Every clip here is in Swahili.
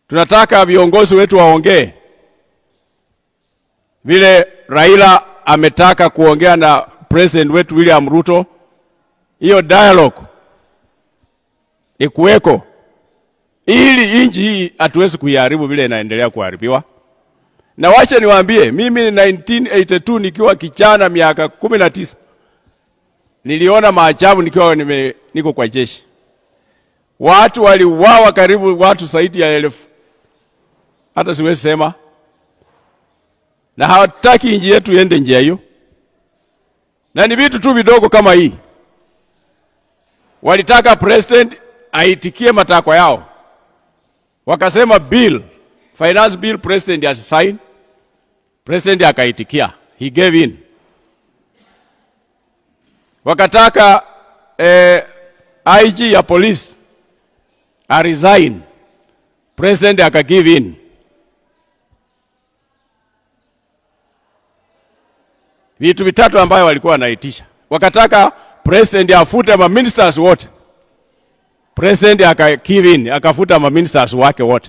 Tunataka viongozi wetu waongee vile Raila ametaka kuongea na president wetu William Ruto. Hiyo dialogue ikuweko, ili nchi hii hatuwezi kuiharibu vile inaendelea kuharibiwa. Na wacha niwaambie, mimi 1982 nikiwa kijana miaka kumi na tisa niliona maajabu nikiwa nime, niko kwa jeshi. Watu waliuawa karibu watu zaidi ya elfu, hata siwezi sema, na hawataki nchi yetu iende njia hiyo, na ni vitu tu vidogo kama hii. Walitaka president aitikie matakwa yao, wakasema bill, finance bill, president asisign. President akaitikia, he gave in. Wakataka eh, IG ya police a resign, president aka give in. Vitu vitatu ambayo walikuwa wanaitisha, wakataka president afute ma ministers wote, president aka give in, akafuta ma ministers wake wote.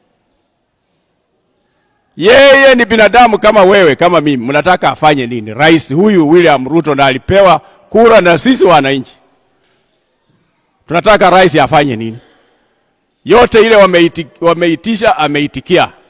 Yeye ni binadamu kama wewe kama mimi, mnataka afanye nini? Rais huyu William Ruto na alipewa kura na sisi wananchi, tunataka rais afanye nini? Yote ile wameiti, wameitisha ameitikia.